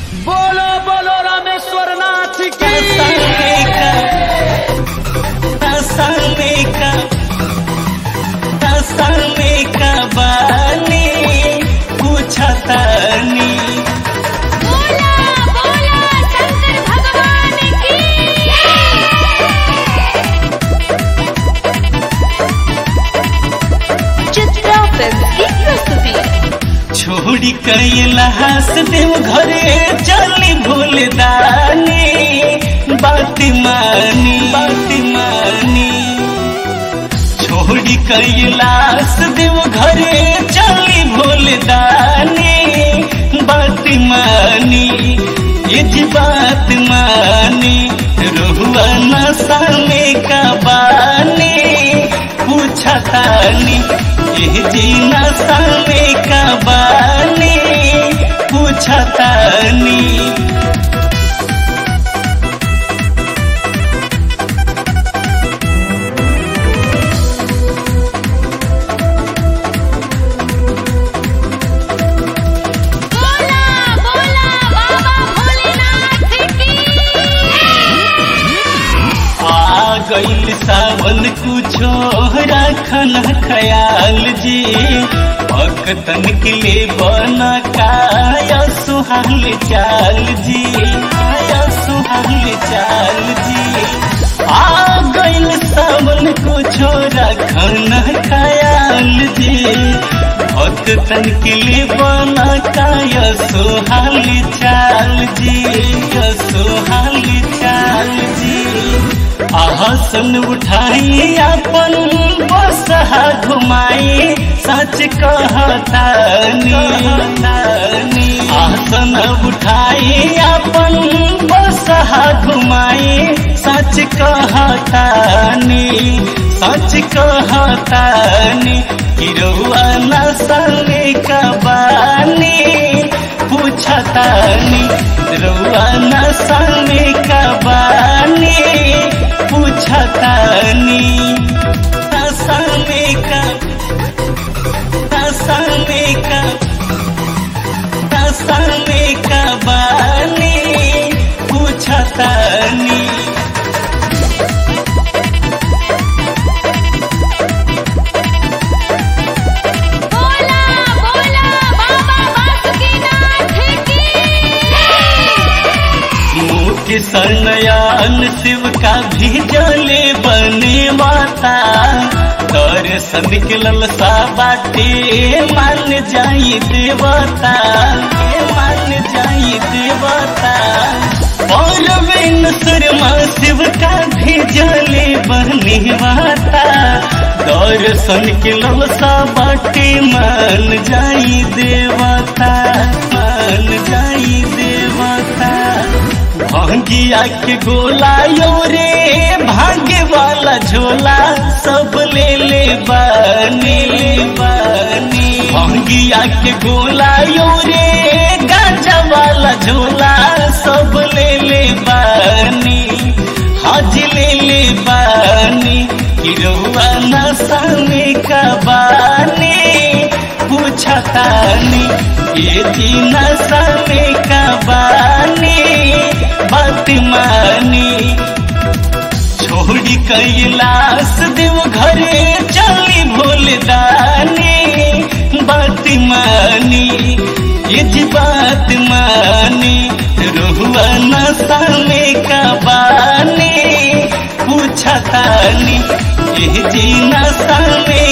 बोलो बोलो रामेश्वर नाथ की पूछतानी बोला बोला शंकर भगवान की चित्रा फिल्म की प्रस्तुति छोड़ी कैलाश देव घरे चली भूलदानी बात मानी बात मानी छोड़ी कैलाश देव घरे चली भूलदानी बात मानी ये जी बात मानी रुआ नशा में का बानी पूछतानी ये जी नशा में का बानी पूछतानी बोला बोला बाबा भोलेनाथ की आ गईल सावन कुछो रखन ख्याल जी भक्तन के लिए बन काया सुहाल चाल जी आया सुहाल चाल जी आ गईल सावन कुछो रखन ख्याल जी भक्तन के लिए बन काया सुहाल चाल जी सुहाल चाल जी आसन उठाई अपन बसहा घुमाई सच कहतानी आसन उठाई अपन बसहा घुमाई सच कहतानी सच कहतानी हिरौआ नसले कबानी पूछतानी रौआ नसले कबानी पूछतानी नसले का नसले का नसले कबानी पूछतानी बोला बोला बाबा बासुकीनाथ की मुख्य सनयान शिव का भी जले बने माता दर्शन के ललसा बाटे मान जाई देवता मान जाई देवता और शर्मा शिव का भी जले बने माता दर्शन के ललसा बाटे मान जाई देवता मान जाई देवता भांगिया के गोला यो रे भाग्य वाला झोला सब ले ले बानी बानी भांगिया के गोला यो रे गांजा वाला झोला सब ले ले बानी हज ले ले बानी हिरौआ नशा में का बानी पूछतानी ये जी नशा में का बानी बात मानी छोड़ी कैलाश देव घरे चली भूलदानी बात मानी ये जी बात मानी रुआ नशा में का बानी पूछतानी ये जी नशा में